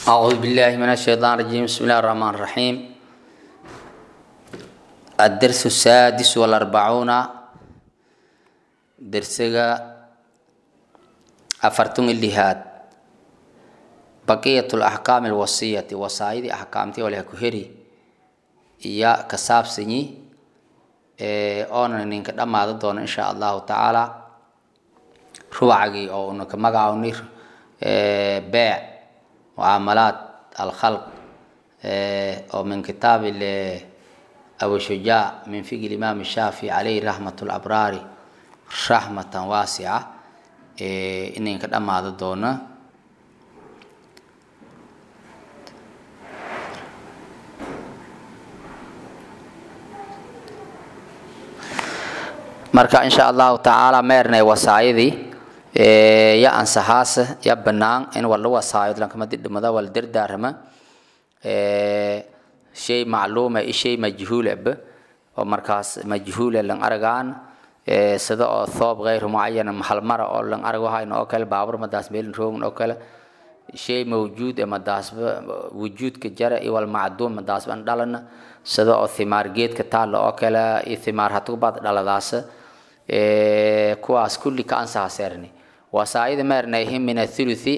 أعوذ بالله من الشيطان الرجيم بسم الله الرحمن الرحيم الدرس السادس والأربعون درسga أفرتم اللهاد بقية الأحكام الوصية وصايد أحكامتي ولا كهري يا كساب سني أنا نينك دم دون إن شاء الله تعالى ربعي أو إنك مجاوني بيع معاملات الخلق أو من كتاب أبو شجاع من فقه الإمام الشافعي عليه رحمة الأبرار رحمة واسعة إن كدام هذا دونا marka insha allahu tacaala meernay wasaayadii ya ansaxaas ya banaan in wala wasaayo lankama didhimada wala dardaarama shay macluuma i shay majhuulaba oo markaas majhuule lan aragaan sida oo thoob gayr mucayana halmara oo lan arag wahayn oo kale baabur madaas meelin roogin oo kale shay mawjuud e madaasba wujuudka jara iyo wal macduum madaasban dhalana sida oo thimaar geedka taalla oo kale iyo thimaar hatubaad dhaladaasa kuwaas kulli ka ansaxaseerni wasaayada meernayhin min athuluthi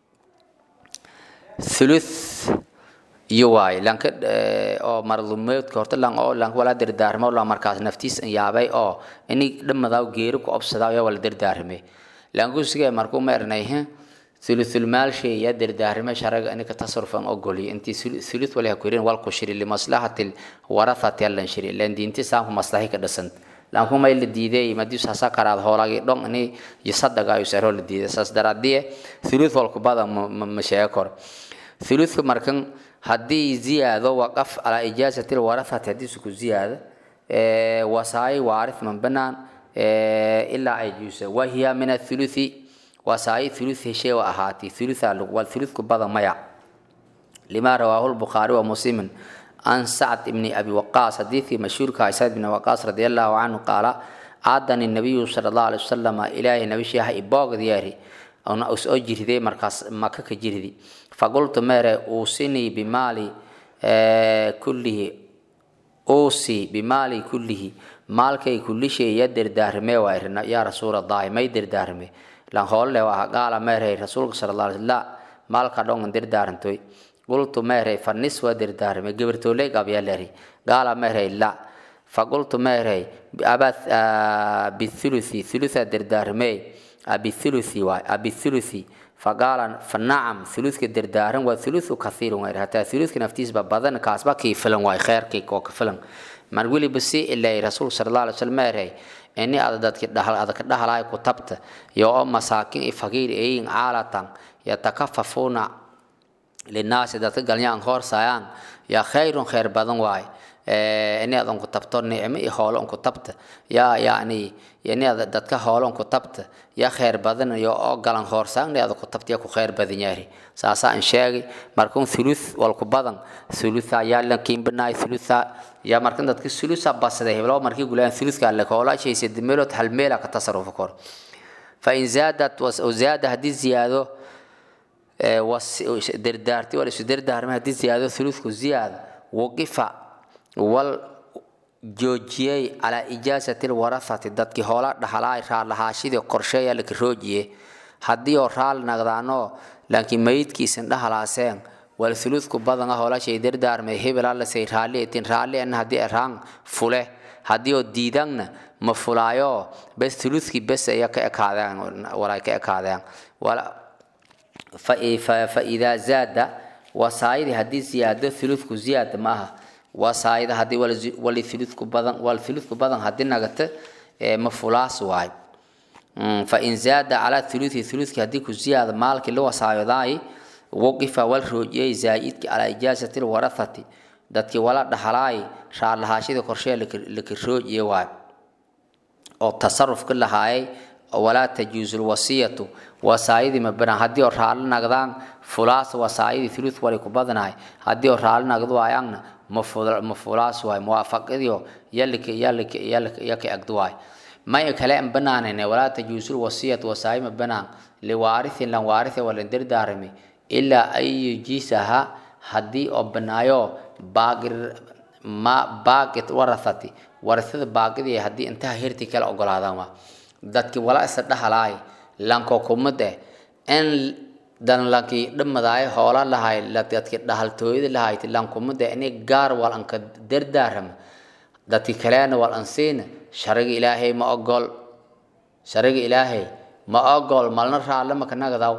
thuluth iyo waay lanka oo marlumeedka horta lan oo lan wala dardaarmo lan markaas naftiis yaabay oo ini dhamada geeri ku obsada ya wala dardaarme langusiga markuu meernayhin thuluthul maal shay ya dardaarme sharaga inika tasarrufan ogoli inti thuluth wala kurin wal kushiri li maslahatil warathati lan shiri lan diinti saam maslahi ka dhasant lanku may la diiday madii saasa karaad hoolagi dhon ini yisadaga ayu sero la diiday saas daraadie thuluth walku bada ma sheego kor thuluthka markan haddii ziyaado waqaf calaa ijaazati lwarathati haddii suku ziyaado wasaayi waarith man banaan ilaa ay juusa wahiya min athuluthi wasaayi thuluth heshee wa ahaati thulutha wal thuluthku bada maya lima rawaahu lbukhaari wa muslimin عن سعد بن أبي وقاص حديثي مشهور كعساد بن وقاص رضي الله عنه قال عادني النبي صلى الله عليه وسلم إلهي نبي شيخ إباغ دياري أنا أس أجري ذي مركز مكة كجري ذي فقلت ماري أوصني بمالي آه كله أوصي بمالي كله مالكي كل شيء يدر دارمي وإرنا يا رسول الله ما يدر دارمي لان هول له قال ماري رسول صلى الله عليه وسلم لا مالك دون در دارنتوي qultu meerey fanis waa dardaarmay gabartooley gabyaaleri gaala meerey la faqultu meerey bithuluthi thulutha dardaarmey abithuluthi waay abithuluthi faqaala fanacam thuluthka dardaaran waa thuluthu kathiirun waay hataa thuluthka naftiisba badan kaasba kii filan waay kheerkii oo ka filan mar weliba si ilay rasuulka sala allah alay slam meerey ini ada dadki dhahal adaka dhahalaay ku tabta yo oo masaakin i faqiir eyin caalatan yatakafafuuna linaasi dadka galyaan hoorsayaan yaa khayrun khayr badan waay ini adan ku tabto nicmo iyo hoolo unku tabta yaa yani ini ada dadka hoolo unku tabta yaa khayr badan iyo oo galan hoorsaan ni ada ku tabta yaa ku khayr badan yaari saasaa an sheegay markun thuluth walku badan thulutha yaa lankiin banaay thulutha yaa markan dadka thulutha basada heblo markii gulaan thuluthka alle hoola shayse dimeelot hal meela ka tasarufa kor fa in zaadat zaada haddii ziyaado dardaarti wal isu dardaarmay haddii ziyaado thuluthku ziyaada waqifa wal joojiyey calaa ijaasati lwarathati dadkii hoola dhaxalaay raalahaashidii qorsheeya laka roojiye haddii oo raal naqdaanoo laakiin mayidkiisan dhahalaaseen wal thuluthku badan ah hoolashay dardaarmay hebel allasay raalli etin raalli en haddii eraan fule haddii oo diidangna ma fulaayo bes thuluthkii bes aya ka ekaadeen walay ka ekaadeen فإذا زاد وصايد هدي زيادة ثلث زيادة معها وصايد هدي ولا ثلث بدن والثلث بدن هدي نقطة مفلاس واي فإن زاد على ثلث ثلث هدي زيادة مالك اللي وصايد داي وقف والرجي زايد على إجازة الورثة dadkii wala dhaxalaay shaar lahaashida qorshe laka roojiyay waay oo tasarruf ka lahaayay walaa tajuusu lwasiyatu wasaayadii ma banaan haddii oo raalli nagdaan fulaas wasaayadii thuluth wali ku badanahay haddii oo raalli nagdo waayangna ma fulaas waay muwaafaqadiyo yalika yalika yalika yaka agdo waay may kale an banaanayne walaa tajuusu lwasiyatu wasaayi ma banaan liwaarithin lan waarithe walan dardaarami ilaa an yujiisaha haddii oo banaayo baaqir ma baaqit warathati warasada baaqidii haddii intaha hirti kala ogolaadaan waa dadki wala isa dhahalaay lanko kumade in dan lanki dhamadaay hoola lahay dadki dhahaltooyada lahayti lankumade ini gaar wal anka dardaaram dadki kaleena wal ansiina shariga ilaahay ma ogol shariga ilaahay ma ogol malna raalle makanagadaw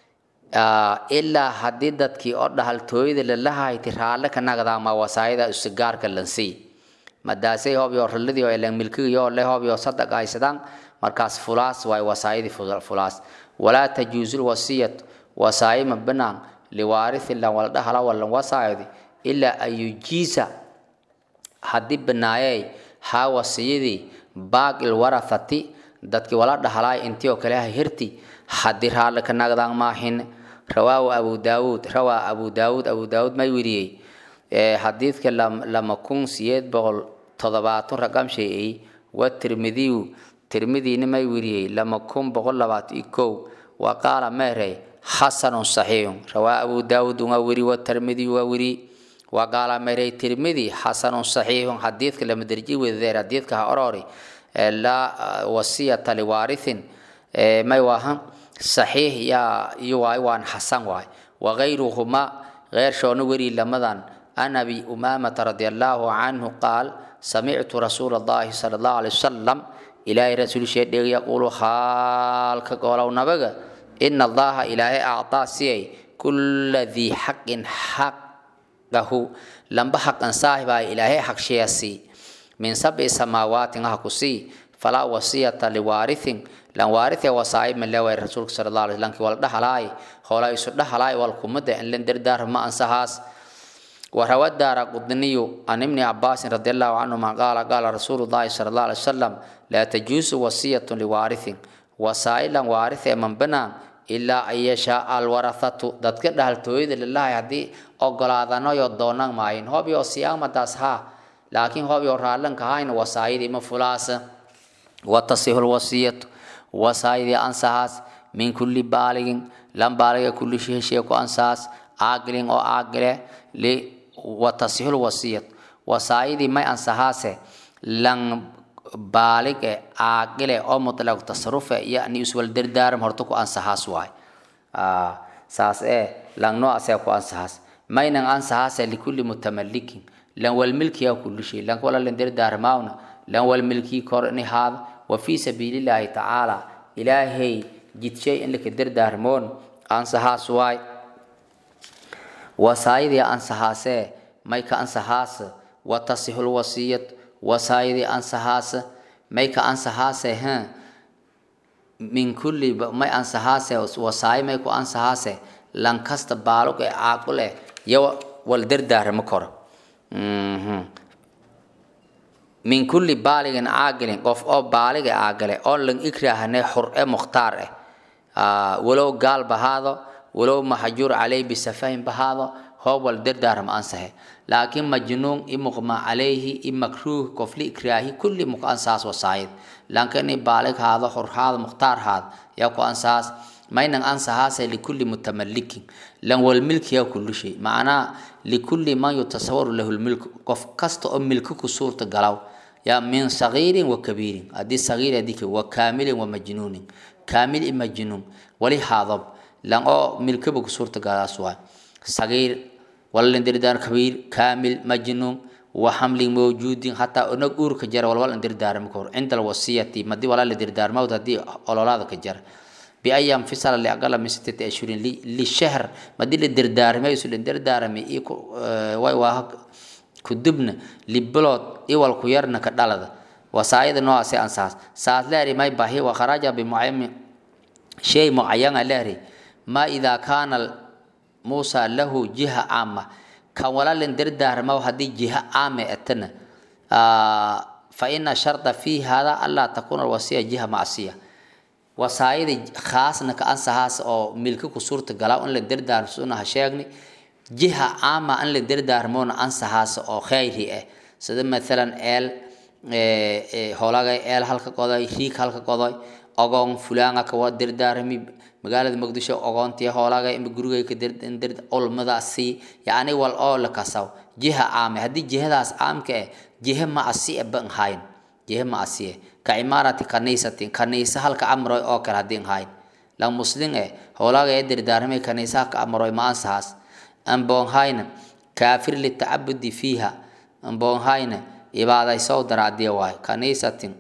ilaa haddii dadkii oo dhahaltooyada lalahayti raalle kanagadaa ma wasaayada usigaarka lansii madaasay hobyo raladii oo elan milkigayo le hobyo sadaq haysadaan markaas fulaas waay wasaayadii fulaas walaa tajuusul wasiyatu wasaaye ma banaan liwaarithi lan wala dhahala walan wasaayadi ilaa an yujiisa haddii banaayey haa wasiyadii baaqil warathati dadkii wala dhahalaay intii oo kale ha hirti haddii raalle ka nagdaan maahin rawaahu abu daawuud rawaa abu daawuud abu daawuud may weriyey xadiidka lama kun siyeed boqol toddobaatan raqam sheeyey wa tirmidiyu tirmidiina may weriyey lama kun boqol labaatan iyo kow wa qaala meerey xasanun saxiixun rawaa abu daawuud waa weri wa tirmidiyu waa weri wa qaala meerey tirmidi xasanun saxiixun xadiidka lama derji wedeer xadiidka ha orori laa wasiyata liwaarithin may waahan saxiix yaa iyo waay waan xasan waay wagayruhuma غيرشون وري لمدان عن أبي أمامة رضي الله عنه قال سمعت رسول الله صلى الله عليه وسلم إلى رسول شيء يقول خالك قولوا نبغى إن الله إلهي أعطى سي كل ذي حق حقه لم بحق صاحب إلهي حق شيء من سبع سماوات هكسي فلا وصية لوارث lan waarithe wasaayib ma leeway rasuulka sala allah alay slam kii wala dhahalaay hoola isu dhahalaay wal kumada in lan dardaar ma ansahaas وروى الدار قطني عن ابن عباس رضي الله عنهما قال قال رسول الله صلى الله عليه وسلم لا تجوز وصية لوارث وسائلا وارث من بنا إلا أن يشاء الورثة dadka dhahaltooyada lillahi haddii ogolaadano yo doonaan maayin hoob yo siyaamadaas ha laakiin hoob yo raallanka hayn wasaayidii ma fulaasa watasixu lwasiyatu wasaayidii ansahaas min kulli baaligin lan baaliga kulli shehshee ku ansahaas caaqilin oo caaqile li watasixu lwasiyatu wasaayidii may ansahaase lan baalige caaqile oo mutlaq tasarufe yani iswal dardaaram horta ku ansahaas waay saas ee lan noocaasee ku ansahaas maynan ansahaase likulli mutamalikin lan walmilkiya kulli shay lan wala lan dardaarmaawna lan walmilkii kor ni haada وفي سبيل الله تعالى إلهي جد شيء لك دردارمون أنسها سواي وسايدي أنسهاسه ميك أنسهاس وتصح الوصية وسايدي أنسهاس ميك أنسهاسه ها من كل ما أنسهاسه وساي ميك أنسهاسه لان كست بالك عاقله يو والدردار مكر min kulli baaligin caaqilin qof oo baaliga caaqile oo lan ikraahane xur e mukhtaar eh walow gaal bahaado walow maxjuur caleyh bisafahin bahaado hoob wal dardaaram ansahe laakiin majnuun i muqma calayhi i makruuh qofli ikraahi kulli muk ansaas wasaayid laakiin i baalig haado xur haado mukhtaar haado yaa ku ansaas maynan ansahaase likulli mutamalikin lan walmilkiya kulli shay macnaa likulli man yutasawaru lahu lmilku qof kasta oo milki ku suurta galaw yaa min sagiirin wa kabiirin haddii sagiir adika wa kaamilin wa majnuunin kaamil i majnuun wali haadab lan oo milkiba ku suurta galaas waay sagiir walalin dirdaan kabiir kaamil majnuun wa xamlin mawjuudin hataa onag uurka jara walwal dirdaarma kahor cinda alwasiyati madii walaa la dirdaarmawd haddii ololaada ka jara بأن ينفصل لأقل من ستة أشهر للشهر ما دي الدردار ما يسول الدردار مي إيكو واي واهك كدبنا لبلوت إيوال كويرنا كدالة وسايد نوع سي أنساس ساس لاري ما يباهي وخراج بمعين شيء معين لاري ما إذا كان موسى له جهة عامة كان ولا لندردار ما هدي جهة عامة أتنا آه فإن شرط في هذا ألا تكون الوصية جهة معصية wasaayada khaasna ka ansahaas oo milki ku suurta galaa in la dardaarsuna ha sheegni jiha caama in la dardaarmoona ansahaas oo khayri ah sida maalan eel hoolagay eel halka qodoy riig halka qodoy ogoon fulaanga kawa dardaarmi magaalada muqdisho ogoontiya hoolaaga ima gurigay ka dir ulmadaasi yacni wal oo la kasaw jiha caame haddii jihadaas caamka eh jihe ma asi e ban hayn jihe ma asiye ka imaarati kaniisatin kaniisa halka amroy oo kale haddii hayn la muslim eh hoolaaga ee dirdaaramay kaniisaha ka amroy ma ansahaas amboon hayna kaafir litacabudi fiiha amboon hayna ibaadaysow daraadiya waay kaniisatin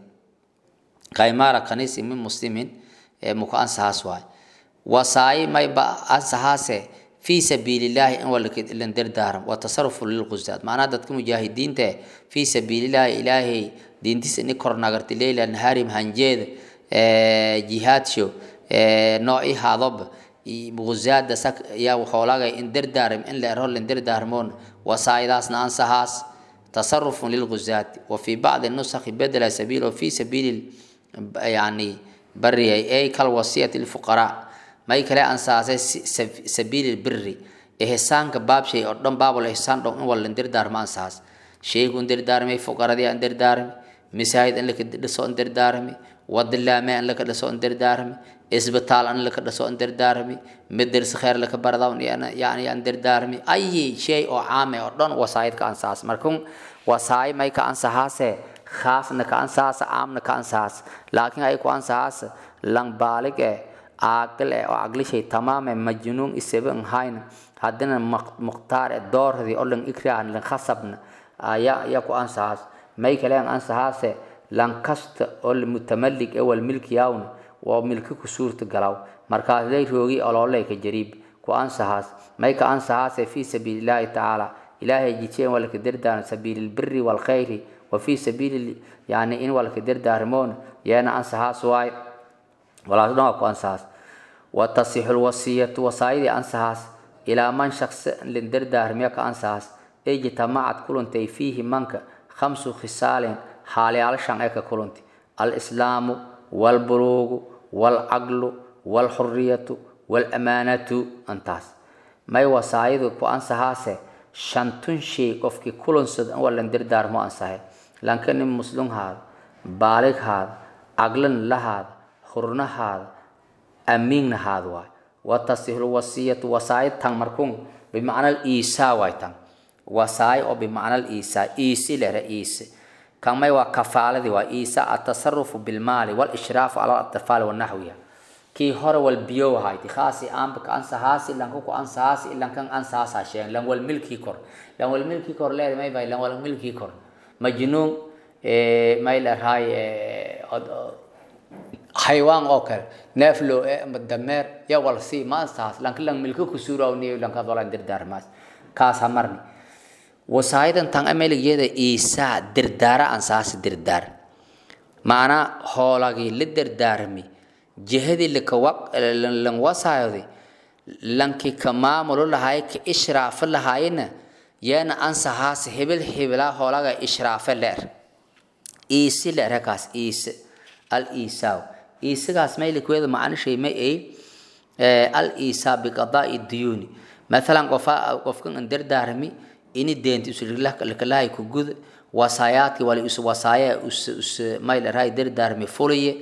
ka imaara kaniisi min muslimin ee muku ansahaas waay wasaayi mayba ansahaase fii sabiilillaahi in walalan dardaaram wa tasarufu lilqusaad macnaha dadka mujaahidiinta eh fii sabiilillaahi ilaahay diintiisa ini kor nagarti leyla naharim hanjeeda jihaadsho nooci haadoba gusaada sak yaa xoolaga in dardaaram in la ero lan dardaarmoon wasaayidaasna ansahaas tasarufun lilgusaati wa fii bacdi nusakhi bedela sabiil o fii sabiili yani bariyay ay kalwasiyati lfuqaraa may kale ansaasay sabiili biri ihsaanka baabshay oo dhan baabul ihsaan dhon in walan dardaarmo ansaas sheygu in dardaarmay fuqaradii aan dardaarmi masaajid in laka dhiso in dardaarmi wadilaame in laka dhiso in dardaarmi isbitaal in laka dhiso in dardaarmi madarsa kheer laka bardaw yani aan dardaarmi ayi shay oo caame oo dhan wasaayid ka ansaas markun wasaayi may ka ansahaase khaasna ka ansahaas caamna ka ansahaas laakiin ay ku ansahaas lang baalig eh caaqil eh oo caqlishay tamaame majnuun isabe in hayna haddana mukhtaar eh doorhadii oo lan ikraan lan khasabna ayaa ayaa ku ansahaas may kale an ansahaase lan kasta oo mutamalig eh wal milkiyawna waa milki ku suurta galaw markaas lay roogi olooley ka jariib ku ansahaas may ka ansahaase fii sabiilillaahi tacaala ilaahay jijeen walka dardaaran sabiili lbiri walkhayri wa fii sabiili yani in walka dardaarmoon yeena ansahaas waay walaas dhan waa ku ansahaas wa tasixu lwasiyatu wasaayadii ansahaas ilaa man shaqsi lin dardaarmiya ka ansahaas ijtamacad kulantay fiihi manka khamsu khisaalin xaaliyaal shan ee ka kulanti alislaamu walbuluugu walcaqlu walxuriyatu walamaanatu antaas may wasaayadu ku ansahaase shantun shay qofkii kulansada in walan dardaarmo ansahay lanka nin muslim haada baalig haada caqlan lahaada hurnahaada amiinna haada waay watasihlu wasiyatu wasaayid tan markun bimacna iisaa waay tan wasaay oo bimacna iisaa iisi lere iisi kan may waa kafaaladii waa iisa atasarufu bilmaali walishraafu cala atfaali wanaxwiha kii hore wal biyo wahayti khaasi aanba ka ansahaasi lanka ku ansahaasi lankan ansahaasa sheegen lan wal milkii kor lan wal milkii kor leeda may bay lan wal milkii kor majnuun may lerahay xaywaan oo kale neeflo ama dameer ya wal si ma ansahaas lanka lan milki ku suurawniyo lanka dolan dirdaarmaas kaasa marni wasaayadan tan ameligeeda iisaa dirdaara ansaasi dirdaar macnaa hoolagii la dardaarmi jihadii lan wasaayodi lanki ka maamulo lahaay ka ishraafa lahaayna yeena ansahaasi hebel hebelaa hoolaga ishraafe leer iisi leer hakaas iise al iisaaw iisigaas maylikweeda macnishay ma ay al iisaa biqadaa'i duyuuni maalan qofa qofkan an dardaarmi ini deenti uslakalahay ku gud wasaayaadki wali us wasaaya us us maylarahay dardaarmi fuliye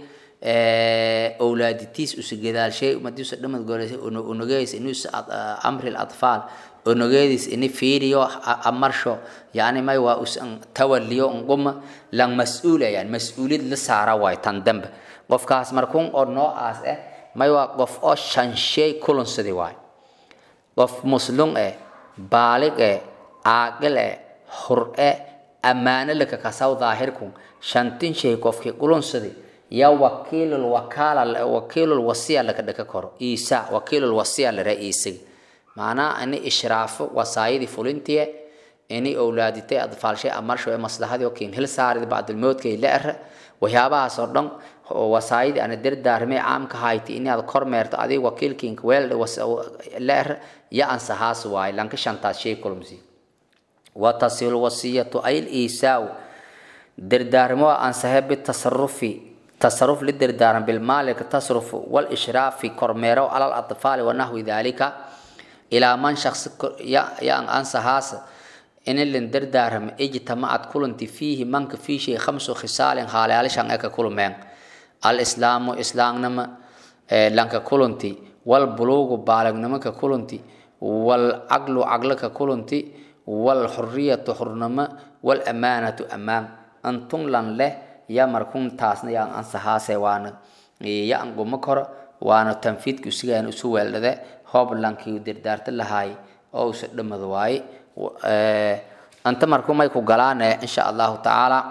owlaaditiis us gadaalshay madiisa dhamad goolesay onogeys inus amri atfaal onogeedis ini fiiriyo amarsho yani may waa us tawaliyo nguma lang mas-uul ayaan mas-uuliyad la saara waay tan dambe qofkaas markun oo noocaas eh may waa qof oo shanshay kulansadi waay qof muslum eh baalig eh caaqil eh hur-e ammaano laka kasaw daahirkun shantin shay qofkii kulansadi ya wakiilul wakaala wakiilul wasiya laka dhaka koro iisa wakiilul wasiya lare iisiga macnaa ini ishraafo wasaayadii fulintiye ini owlaaditay adfaalshay amarsho ee maslahadii oo kiin hil saarid bacdulmoodkay la era waxyaabahaas oo dhan wasaayadii ana dardaarmay caamka hayti inaad kormeerto adiga wakiilkiinka weel la era ya ansahaas waaye lanka shantaas shay kulmsi watasilu wasiyatu ay liisaau dardaarmo ansahe bitasarufi tasaruf lidardaaran bilmaalika tasrufu walishraafi kormeero cala alatfaali wanaxwi dalika ilaa man shaksi yan ansahaas inilin dardaaram ijtamacad kulanti fiihi manka fii shay khamsu khisaalin haalayaalishan eka kulmeen alislaamu islaamnima lanka kulanti wal buluugu baalagnimaka kulanti wal caqlu caqlaka kulanti wal xuriyatu xurnimo wal amaanatu amaan antun lan leh ya markun taasna yaan ansahaase waana ya an gumo koro waana tanfiidka usigaan isu weeldhade hoob lankii dirdaarta lahaay oo usa dhamad waaye anta marku may ku galaane insha allahu tacaala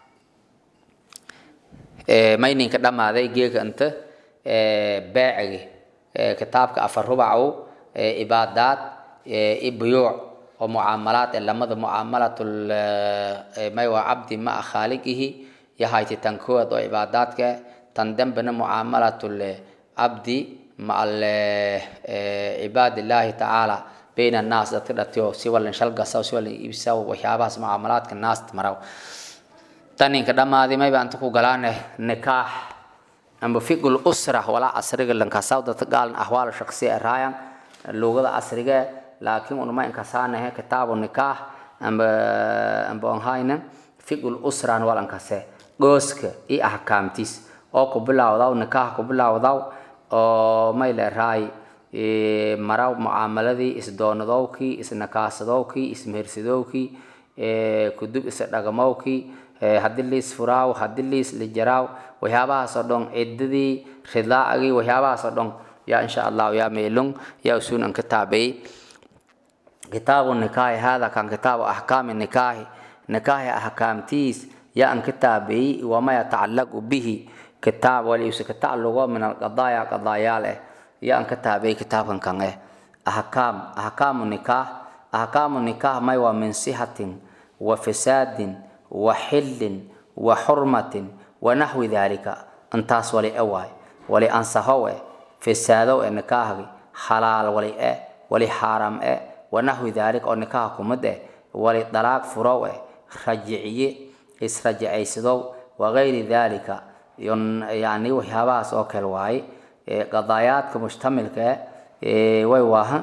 mayninka dhammaaday geega inta beecigi kitaabka afar rubacow ibaadaad ibuyuuc oo mucaamalaad ee lamada mucaamalatul may waa cabdi ma'a khaaliqihi yahayti tan koowaad oo ibaadaadka tan dambena mucaamalatul cabdi maca cibaadillaahi tacaala bayna annaas dadka dhatiyo si walan shalgasa si walan iibsa waxyaabahaas mucaamalaadka naasta maraw taninka dhammaadi mayba anta ku galaane nikaax amba fiqul usra walaa asriga lankasaw dadka gaalan ahwaal shaksiya raayan luugada asriga laakiin unuma inkasaanahe kitaabu nikaax amba amba onhayna fiqul usran walankase gooska iyo ahkaamtiis oo ku bilawdaw nikaax ku bilawdaw oo may leeraay maraw mucaamaladii isdoonadowkii isnakaasadowkii ismehersadowkii kudub isdhagamowkii haddii liis furaaw haddii liis lijaraaw waxyaabahaasoo dhan ciddadii ridaacagii waxyaabahaasoo dhan yaa insha allahu yaa meelung yaa usuun an ka taabeeyey kitaabu nikaahi hada kan kitaabu axkaami nikaahi nikaahi ahkaamtiis yaa an ka taabeeyey wama yatacallaqu bihi kitaab waliuse ka tacalluqo min alqadaaya qadaayaal eh yaa an ka taabeeyey kitaabkan kan eh ahkaam ahkaamu nikaah ahkaamu nikaah may waa min sihatin wa fasaadin wa xillin wa xurmatin wa naxwi daalika intaas wali e waay wali ansahow eh fasaadow e nikaahgi xalaal wali e wali xaaraam e wa naxwi daalika oo nikaaha kumid eh wali dalaaq furow eh rajiciye israjicaysadow wagayri daalika yani waxyaabahaas oo kale waaye qadaayaadka mushtamilka eh way waaha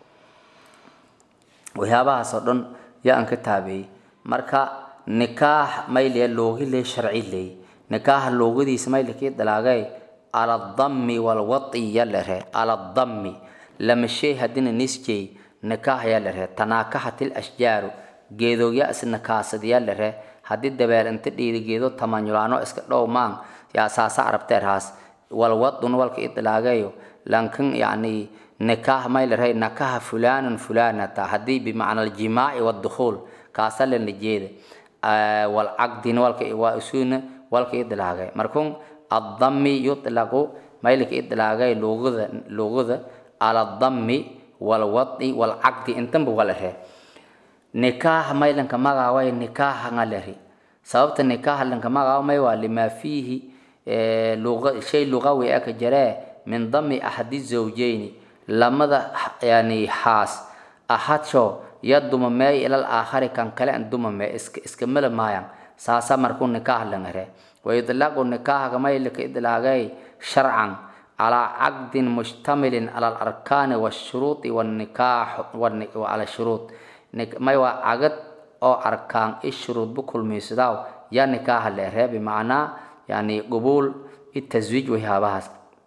waxyaabahaas oo dhan yaa an ka taabeeyey marka nikaax mayliya loogi ley sharci ley nikaaxa loogadiisa maylakii dalaagay ala dammi walwati ya lere ala dammi lama shay hadina nisjey nikaax ya lere tanaakaxatil ashjaaru geedogya isnakaasad ya lere haddii dabeel inta dhiiri geedo tamanyulaano iska dhow maan yaa saasa arabteerhaas walwadun walka idlaagayo lankan yani nikaax may lere nakaha fulanun fulanata haddii bimacna aljimaaci wadukhuul kaasa lana jeeda walcaqdin walka waa isuuna walka idlaagay markun addami yutlaqu maylika idlaagay luugada luugada ala dammi walwadi walcaqdi intanba walare nikaaha maylanka magaaway nikaaha ngalari sababta nikaaha lanka magaaw may waa lima fiihi shay lugawi aka jaree min dami axadi zawjeyni lamada yani xaas ahadsho yaduma meey ilal aakhari kan kale an duma mee iska iska mala maayaan saasa markuu nikaaha langare ويطلق النكاح كما يلك إطلاقي شرعا على عقد مشتمل على الأركان والشروط والنكاح وعلى الشروط ما هو عقد أو أركان الشروط بكل ميسداو يا نكاح اللي بمعنى يعني قبول التزويج وهذا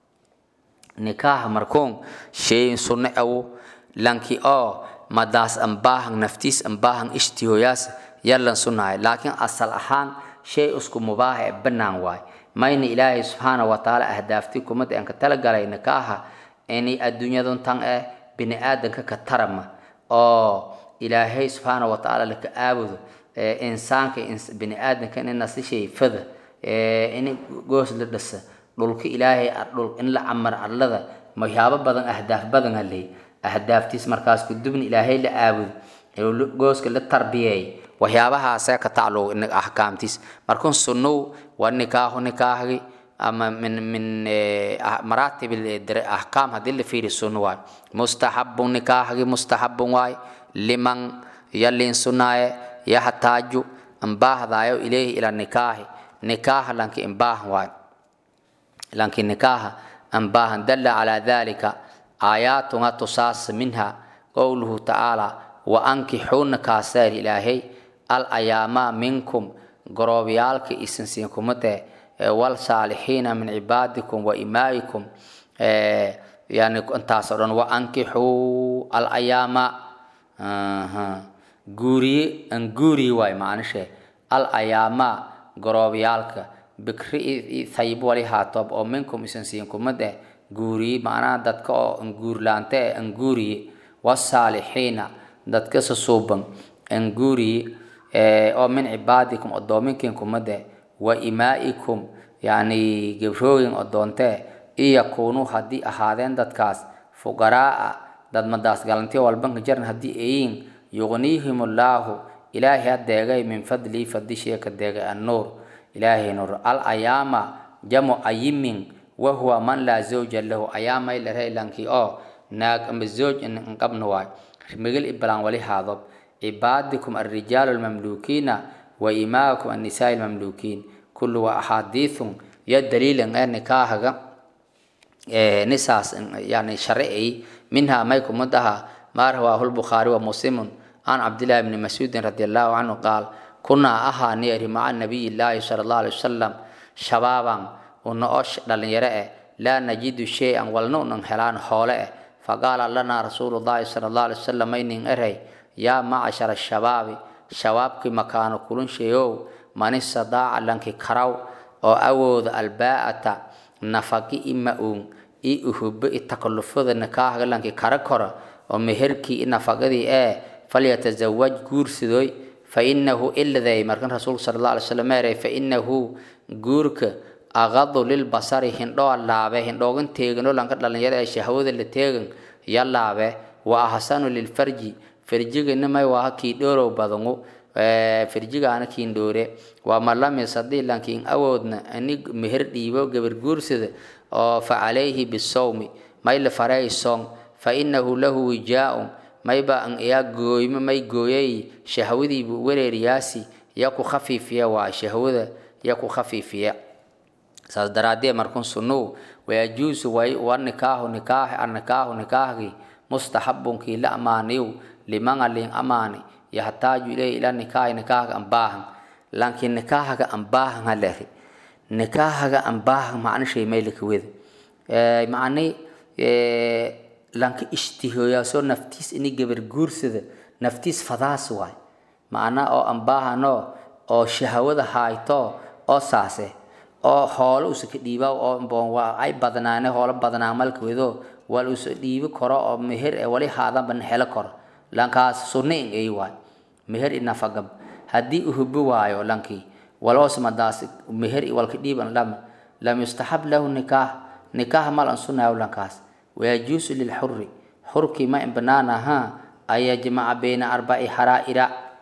نكاح مركون شيء سنة أو لانكي أو مداس أنباهن نفتيس أنباهن اشتيوياس يلا سنة لكن أصل أحان shay isku mubaaha ee bannaan waay mayna ilaahay subxaana wa tacaala ahdaafti kumada aan ka talagalay nikaaha inay adduunyadun tan eh bini aadanka ka tarama oo ilaahay subxaana wa tacaala laka aabudo insaanka bini aadanka in nasi shay fada in goos la dhisa dhulka ilaahay dhul in la camar arlada waxyaabo badan ahdaaf badan haley ahdaaftiis markaas kudubna ilaahay la aabudo gooska la tarbiyeey waxyaabahaasee ka tacluq axkaamtiis markun sunnow waa nikaahu nikaahgi ama min min maraatib axkaam haddii la fiiri sunno waay mustaxabun nikaahgi mustaxabun waay liman yalin sunaaye yaxtaaju imbaahdayo ilayhi ila nikaahi nikaaha lanki imbaahan waay lanki nikaaha imbaahan dalla calaa dalika aayaatuna tusaas minha qowluhu tacaala wa ankixuuna kaaseer ilaahay al ayaama minkum goroobyaalka isinsiinkumate wal saalixiina min cibaadikum wa imaa'ikum yani intaas oo dhan wa ankixuu alayaama guuriye an guuriye waay macnishe alayaama goroobyaalka bikri thayib wali haatob oo minkum isan siin kumad eh guuriye macnaha dadka oo anguurlaante eh anguuriye wasaalixiina dadka sasuuban anguuriye oo min cibaadikum odoominkin kumad eh wa imaa'ikum yani gebrooyin odoonte iyakunuu haddii ahaadeen dadkaas fuqaraa'a dad madaas galantiyo walbanka jaran haddii ayiin yuqniihim allaahu ilaahay adeegay min fadlii fadishee ka deegay annuur ilaahay nuur al ayaama jamu ayimin wahuwa man laa zawja lahu ayaamay lare lankii oo naag ama zooj inqabna waay migil iblaan wali haadob cibaadikum alrijaalu almamluukiina wa imaakum annisaai almamluukiin kullu waa axaadiithun iyo daliilan ee nikaahaga nisaas yani sharci minha may kumid aha maa rawaahu lbukhaari wa muslimun can cabdillahi bni mascuudin radi allahu canhu qaal kunaa ahaani eri maca nabiyi llaahi sala allahu alay wasalam shabaaban una oo dhalinyaro eh laa najidu shay-an walna unan helaan hoole eh faqaala lanaa rasuulu llahi sala allahu alay wasalam maynin erey yaa macashara shabaabi shabaabkii makaano kulunsheeyow man istadaaca lanki karaw oo awooda albaa'ata nafaqi ima uun i uhubo i takallufada nikaahaga lanki kara kora oo meherkii i nafaqadii ee falyatazawaj guursadoy fa inahu iladay markan rasuulku sala allah alay slam eeray fa inahu guurka aqadu lilbasari hindhoo laabe hindhoogan teeganoo lanka dhalinyaro ee shahwada la teegan ya laabe wa ahsanu lilfarji farjigana may waaha kii dhoorow badangu firjigaana kiin dhoore waa malamis haddii lankiin awoodna ani meher dhiibo gabar guursada oo fa calayhi bisawmi may la faray song fa inahu lahu wijaa-un mayba an iyaa gooymo may gooyay shahwadiibu wereeriyaasi ya ku khafiifiya waa shahwada ya ku khafiifiya saas daraadee markun sunuu wayajuusu way wa nikaahu nikaahi annikaahu nikaahgii mustaxabunkii la amaaniyu limanga liin amaani yaxtaaju ilayhi ila nikaahi nikaahaga an baahan laakiin nikaahaga an baahan ha lehi nikaahaga an baahan macnishay maylika weda macni lanka ishtihooyaasoo naftiis ini gabar guursada naftiis fadaas waay macna oo an baahanoo oo shahawada haayto oo saase oo hoolo usa ka dhiiba oo waa ay badnaane hoolo badnaan malka wedo wal usa dhiibi karo oo meher ee wali haadanba helo karo lankaas sunna in ay waay meher inafagab haddii uhubi waayo lankii waloosmadaas meher walka dhiiban lam lam yustaxab lahu nikaah nikaah mal an sunayo lankaas wayajuusu lilxuri xurkii ma in banaan ahaa an yajmaca bayna arbaci xaraa'ira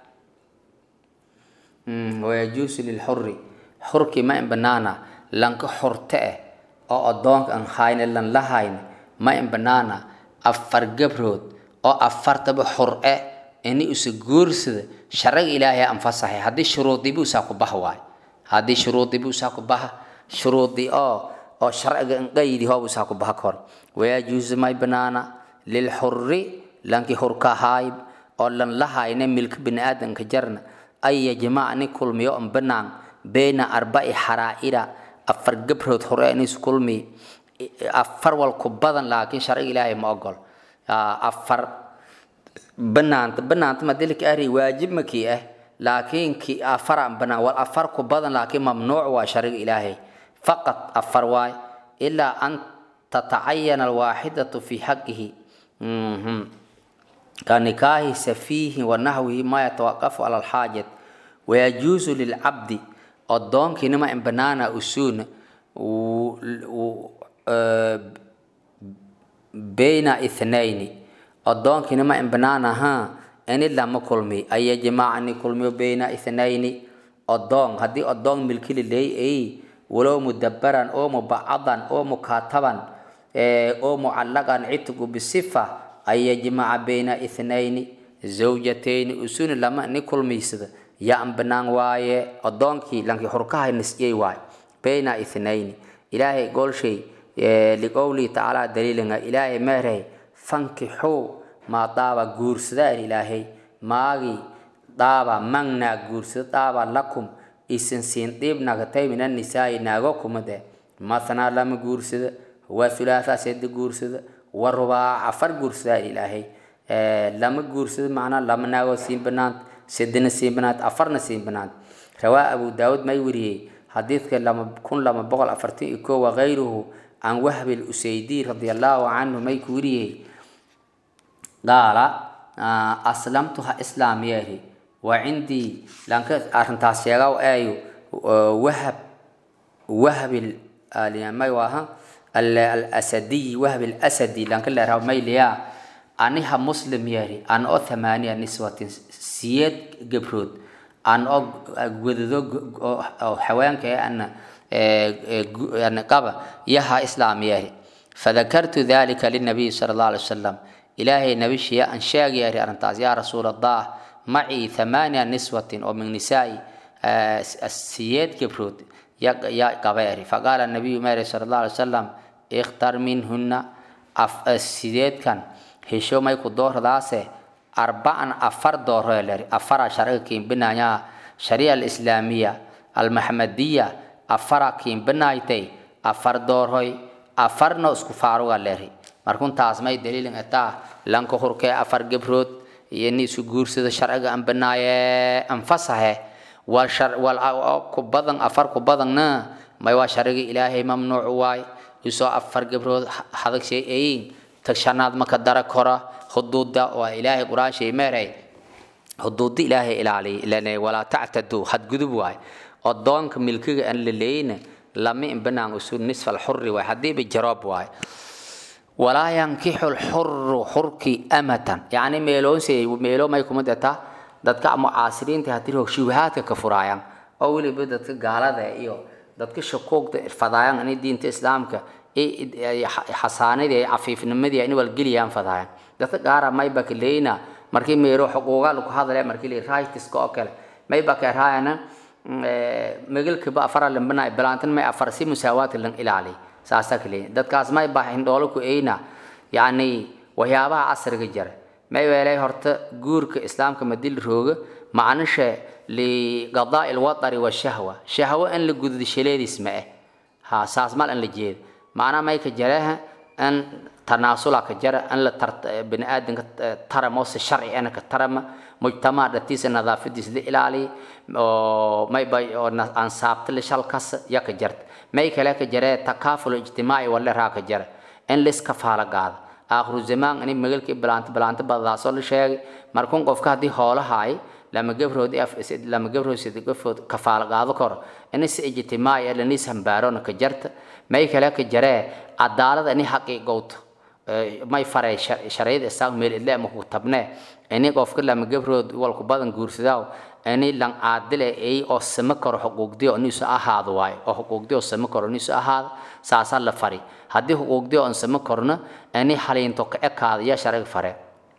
wayajuusu lilxuri xurkii ma in banaana lanka xorte eh oo adoonka an hayne lan la hayne ma in banaana afar gabrood oo afartaba xor e ini usa guursada sharaga ilaahay anfasahay haddii shuruudiibu usaa ku baha waay haddii shuruudiibu usaa ku baha shuruudii oo oo sharciga inqaydi hoob usaa ku baha kor wayajuusu may banaana lilxuri lanki hurka haayb oo lan la hayne milka biniaadanka jarna ay yajmac ni kulmiyo on banaan bayna arbaci xaraa'ira afar gabrood hore inis kulmi afar wal ku badan laakiin sharciga ilaahay ma ogol afar banaanta banaanta madilka ari waajib makii ah laakiin ki afaraan banaan wal afar ku badan laakiin mamnuuc waa shariga ilaahay faqad afar waay ilaa an tatacayana alwaaxidatu fi xaqihi kanikaahi safiihi wa naxwihi ma yatawaqafu cala alxaajat wayajuusu lilcabdi oddoonkiinima in banaana usuuna bayna ithnayni oddoonkiinima in banaan ahaa ini lama kulmi an yajmacani kulmiyo bayna ithnayni oddoon haddii oddoon milkili leey ay walow mudabaran oo mubacadan oo mukaataban oo mucallaqan citgu bisifa an yajmaca bayna ithnayni zawjatayni usuni lama ni kulmaysada ya an banaan waaye oddoonkii lankii xurkahay nisiyey waaye bayna ithnayni ilaahay goolshay liqowlihi tacaala daliilinga ilaahay meerhay fankixuu maa daaba guursada er ilaahay maagii daaba mangnaa guursada daaba lakum isin siin dhiib nagatay min annisaa'i naago kumade mathnaa lama guursada wa thulaatha sedi guursada wa rubaac afar guursadaa ilaahay lama guursado macnaa lama naagoo siin banaant sedina siin banaant afarna siin banaant rawaa abu daawud may wariyey xadiidka lama kun lama boqol afartan iyo koo wakayruhu can wahbi lusaydi radi allahu canhu may ku wariyey qaala aslamtu ha islaam yeeri wa cindii lanka arrintaas sheegaw eeyo wahab wahbi may waaha alasadiy wahbi alasadi lanka leeraha may liyaa aniha muslim yeeri an oo thamaaniya niswatin siyeed gabrood an oo wadado haweenka ana qaba yaha islaam yeeri fadakartu dalika linabiy sala allah alay wasalam ilaahay nabishiya an sheeg yeeri arrintaas yaa rasuul allah macii thamaaniya niswatin oo min nisaai siyeed gabrood ya qaba yeeri faqaala nabiyu meeri sala allah alay wasalam ikhtar minhuna sideedkan hesho may ku dooradaase arbacan afar dooro leri afara sharciga kiimbinaya sharia alislaamiya almaxmadiya afara kiimbinaaytay afar doorhoy afarna isku faaruga leri markun taas may daliilin etaa lanka hurkee afar gebrood iyo ni isu guursada sharciga an binaaye anfasahe wal shar wal ku badan afar ku badanna may waa sharciga ilaahay mamnuuc waay isoo afar gebrood hadag shay ayin tagshanaad maka dara kora huduuda waa ilaahay qur-aan shay meeray huduuda ilaahay ilaaliy ilane walaa tactadu hadgudub waay odoonka milkiga aan la leeyna lama inbanaan usu nisfa alxuri waay haddiiba jaroob waay walaa yankixu lxuru xurki amatan yacni meeloonse meelo may kuma detaa dadka mucaasiriinta haddii roog shubahaadka ka furaayaan oo weliba dadka gaalada iyo dadka shakuugda fadaayaan inay diinta islaamka xasaanadii cafiifnimadii in walgeliyaan fadaayaan dadka qaara mayba ka leeyna markii meelo xuquuqa lagu hadlaya markii la rightiska oo kale mayba ka raayana magalkaba afara lambana bilaantan may afar si musaawaadka lan ilaali saasa ka leeyin dadkaas may baa hindhoolo ku eyna yacni waxyaabaha casriga jira may weelay horta guurka islaamka madil rooga macnisha liqadaa ilwadari washahwa shahwo in la guddo shaleediis ma eh ha saas mal in la jeedo macnaa may ka jareha in tanaasula ka jara in la bini aadanka taramo si sharci ana ka tarama mujtamac dhatiisa nadaafadiisa la ilaaliya oo mayba oo ansaabta la shalkas ya ka jarta may kale ka jaree takaaful ijtimaaci wale raa ka jara in liska faala gaada aakhiru zamaan ini magalkii bilaanta bilaanta badadaasoo la sheegay markuun qofka haddii hoolahaay lama gabrood lama gabrood sida gafood kafaala qaado karo ini si ijtimaaci lanis hambaarona ka jarta may kale ka jaree cadaalada ini xaqiiqowto may faray sharciyada islaamka meel idle ama ku tabnee ini qofka lama gabrood walku badan guursadaaw ini lan caadile ay oo sama karo xuquuqdii oo niisu ahaado waayo oo xuquuqdii oo sama karo niisu ahaado saasaa la fari haddii xuquuqdii oo sama korna ini haliinto ka ekaada yaa sharciga fare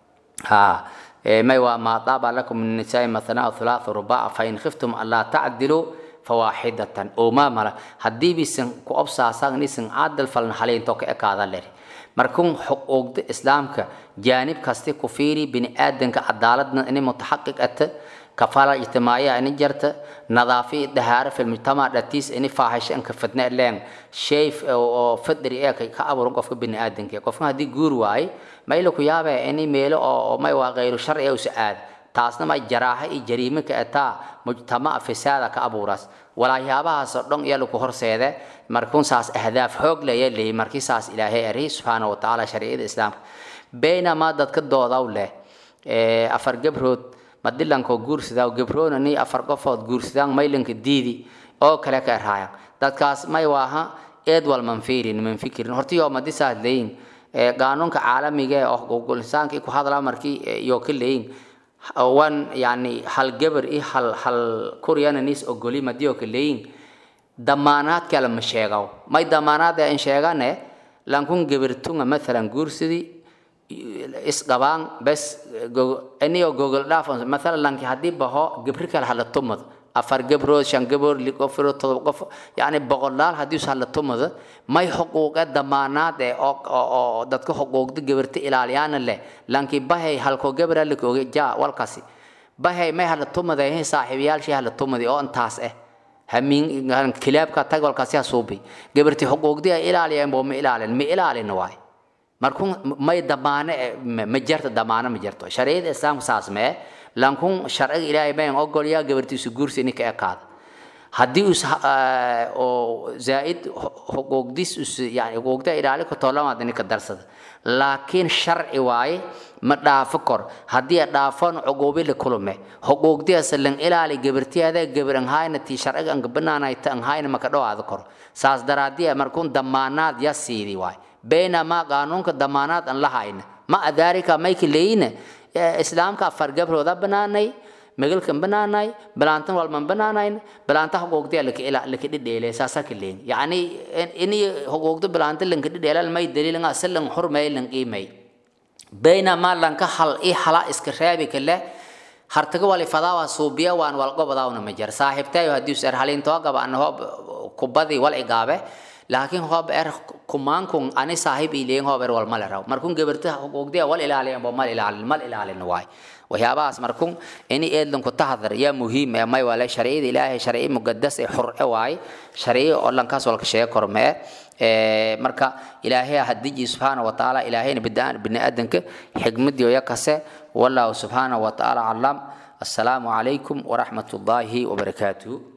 ha may waa maa daaba lakum min nisaai mathnaa thulaatha rubaaca fa in khiftum anlaa tacdiluu fawaaxidatan oo maamala haddii bisan ku obsaasaan nisan caadil falna haliinto ka ekaada leri markuun xuquuqda islaamka jaanib kasti ku fiiri bini aadanka cadaaladna ini mutaxaqiq ata kafaala ijtimaaciya ini jarta nadaafi dahaaro fi lmujtamac dhatiis ini faahisho inka fidna leen shay oo fidri ee ka abuuran qofka bini aadanka qofka haddii guur waaye mayla ku yaabee ini meelo oo may waa gayru sharci usa aad taasna may jaraaxa iyo jariime ka ataa mujtamac fisaada ka abuuras walaayaabahaaso dhan iya laku horseede markuun saas ahdaaf xoog laya leeyay markii saas ilaahay ari subxaana watacaala shariicada islaamka baynamaa dadka doodaw leh afar gabrood madilankoo guursadaa gabroona ni afar qofood guursadaan maylanka diidi oo kale ka erhaayan dadkaas may waaha eed wal manfiirin manfikirin hortiyoo madi saas leeyin qaanuunka caalamiga ee oo insaanka ku hadlaa markii iyo ka leeyin wan yani hal gabar iyo hal hal kuryana nis ogoli madiyo ka leeyin damaanaad kale ma sheegaw may damaanaad in sheegane lankun gabartunga mathalan guursadii isqabaan bes iniyo gogol dhaaf mathalan lanki haddii baho gabri kale hala tumad afar gabrood shan gabrood li qof todoba qof yani boqolaal haddii hala tumada may xuquuqa damaanaad ee oo dadka xuquuqda gabarta ilaaliyaana leh lanki bahay halko gabra lakooga ja walkaasi bahay may hala tumada saaxiibayaashii hala tumadi oo intaas eh hamin kilaabka tag walkaasi ha suubi gabarti xuquuqdii ay ilaaliyeen boo ma ilaalin ma ilaalin waay markun may damaane ma jarto damaane ma jarto shariicada islaamka saas mee lankun sharciga ilaahay bayan ogolyaa gabartiisu guursi ninka ekaada haddii us oo zaaid xuquuqdiis us yani xuquuqda ilaali ko toolamaad ninka darsada laakiin sharci waaye ma dhaafo kor haddii dhaafon cuquubi la kulume xuquuqdiyaas lan ilaali gabartiyaada gabar an hayna tii sharciga an banaanay ta an hayna maka dhawaada kor saas daraadiya markuun damaanaad ya siidi waay baynamaa qaanuunka damaanaad an la hayna ma adaalika mayka leeyina islaamka afar gabrooda banaanay magalkan banaanay balaantan walman banaanayn balaanta xuquuqdiya laka dhidheele saasa ka leen yacni ini xuquuqda balaanta lanka dhidheelal may daliilan asalan xurmay lan qiimay baynamaa lanka hal i hala iska reebi kale hartaga wali fadaawa suubiya waan walgobadaawna ma jar saaxiibtayo haddii us er halintoo gaba ana hoob kubadii wal igaabe laakiin hoob er kumaankun ani saaxiib ileyin hoob er wal male raw markun gabarta xuquuqdiya wal ilaaliyan bo mal ilaalin mal ilaalin waay waxyaabahaas markun ini eedlanku tahdar yaa muhiim ee may wale sharciyada ilaahay sharciyo muqadas ee xurce waay sharciyo oo lankaas walka sheega kormee marka ilaahay hadiji subxaana wa tacaala ilaahayna bini aadanka xigmadiyo yakase wallahu subxaana wa tacaala calam assalaamu calaykum waraxmat ullaahi wabarakaatuhu